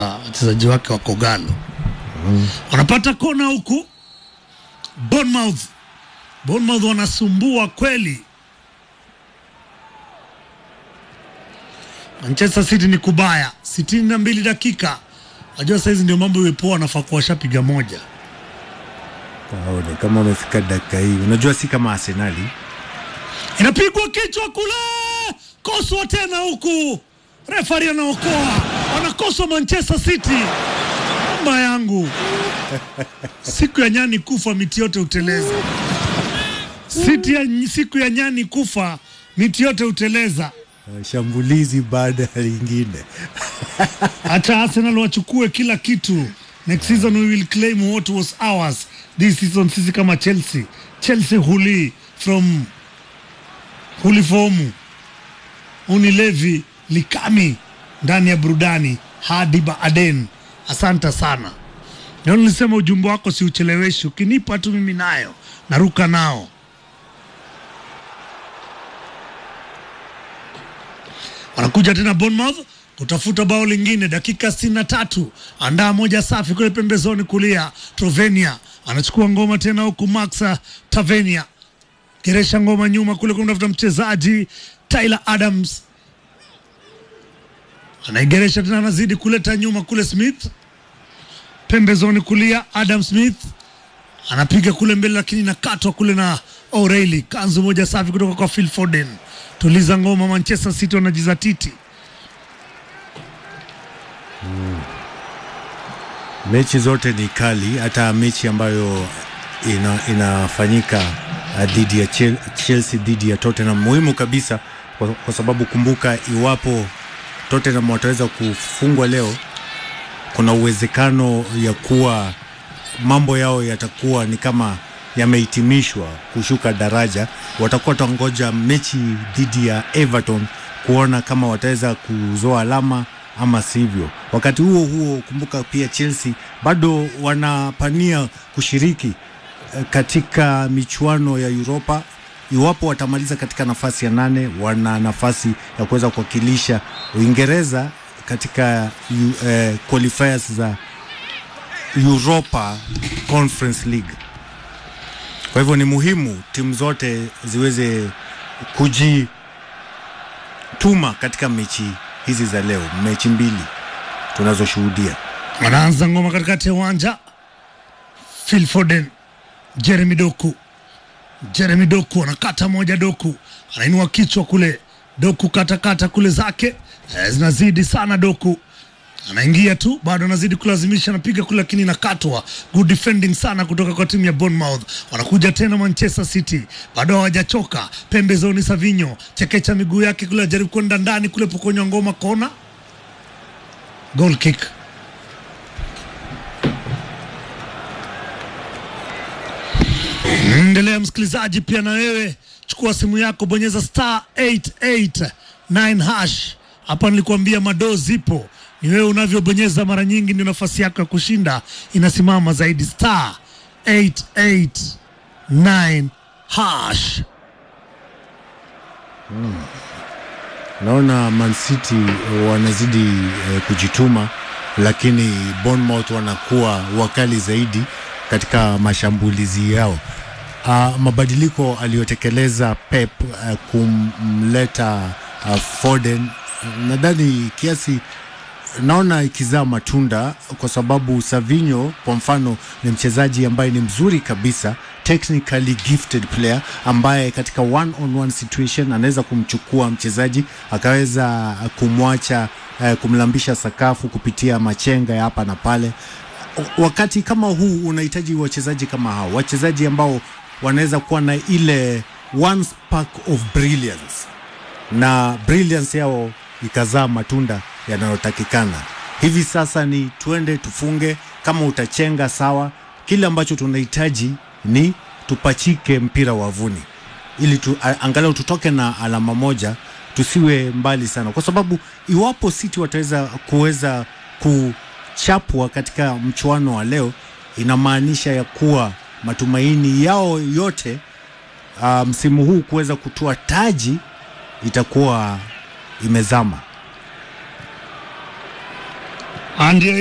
wachezaji wake wa Kogalo wanapata kona huku Bournemouth. Bournemouth wanasumbua kweli. Manchester City ni kubaya, sitini na mbili dakika. Najua saizi ndio mambo iwepoa, wanafaa kuwa washapiga moja. Waone kama wamefika dakika hii. Unajua si kama Arsenali. Inapigwa kichwa kule, koswa tena huku, refari anaokoa, wanakoswa Manchester City. Mamba yangu, siku ya nyani kufa miti yote huteleza. City ya, siku ya nyani kufa miti yote huteleza. Uh, Shambulizi baada ya lingine. Hata Arsenal wachukue kila kitu. Next season we will claim what was ours. This season sisi kama Chelsea. Chelsea huli from hulifomu Unilevi Likami ndani ya burudani hadi Baaden. Asante sana. Ndio nilisema ujumbe wako si ucheleweshi, ukinipa tu mimi nayo naruka nao. wanakuja tena Bournemouth kutafuta bao lingine, dakika sitini na tatu. Andaa moja safi kule pembezoni kulia, Trovenia anachukua ngoma tena huku Max Tavenia geresha ngoma nyuma kule kumtafuta mchezaji Tyler Adams, anaigeresha tena, anazidi kuleta nyuma kule Smith pembezoni kulia, Adam Smith anapiga kule mbele, lakini nakatwa kule na O'Reilly. Kanzu moja safi kutoka kwa Phil Foden. Tuliza ngoma, Manchester City wanajizatiti. Mechi zote ni kali, hata mechi ambayo ina, inafanyika uh, dhidi ya Chel- Chelsea dhidi ya Tottenham muhimu kabisa kwa, kwa sababu kumbuka, iwapo Tottenham wataweza kufungwa leo, kuna uwezekano ya kuwa mambo yao yatakuwa ni kama yamehitimishwa kushuka daraja. Watakuwa tangoja mechi dhidi ya Everton kuona kama wataweza kuzoa alama ama sivyo. Wakati huo huo, kumbuka pia Chelsea bado wanapania kushiriki eh, katika michuano ya Europa. Iwapo watamaliza katika nafasi ya nane, wana nafasi ya kuweza kuwakilisha Uingereza katika yu- eh, qualifiers za Europa Conference League. Kwa hivyo ni muhimu timu zote ziweze kujituma katika mechi hizi za leo, mechi mbili tunazoshuhudia. Wanaanza ngoma katikati ya uwanja, Phil Foden, Jeremy Doku, Jeremy Doku anakata moja, Doku anainua kichwa kule, Doku katakata kule zake eh, zinazidi sana, Doku anaingia tu, bado anazidi kulazimisha, anapiga kule, lakini inakatwa. Good defending sana kutoka kwa timu ya Bournemouth. Wanakuja tena Manchester City, bado hawajachoka. Pembezoni, Savinho chekecha miguu yake kule, ajaribu kwenda ndani kule, pokonywa ngoma, kona, goal kick. Endelea msikilizaji, pia na wewe chukua simu yako, bonyeza star 889 hash. Hapa nilikuambia madoo zipo, ni wewe unavyobonyeza mara nyingi ndio nafasi yako ya kushinda inasimama zaidi. Star 889 hash. Naona Man City eh, wanazidi eh, kujituma, lakini Bournemouth wanakuwa wakali zaidi katika mashambulizi yao. Uh, mabadiliko aliyotekeleza Pep uh, kumleta uh, Foden nadhani kiasi naona ikizaa matunda kwa sababu Savinho kwa mfano ni mchezaji ambaye ni mzuri kabisa, technically gifted player ambaye katika one on one situation anaweza kumchukua mchezaji akaweza kumwacha eh, kumlambisha sakafu kupitia machenga ya hapa na pale. Wakati kama huu unahitaji wachezaji kama hao, wachezaji ambao wanaweza kuwa na ile one spark of brilliance na brilliance yao ikazaa matunda yanayotakikana. Hivi sasa ni twende tufunge, kama utachenga sawa. Kile ambacho tunahitaji ni tupachike mpira wavuni, ili tu, a- angalau tutoke na alama moja, tusiwe mbali sana, kwa sababu iwapo City wataweza kuweza kuchapwa katika mchuano wa leo, inamaanisha ya kuwa matumaini yao yote uh, msimu huu kuweza kutoa taji itakuwa imezama. ndio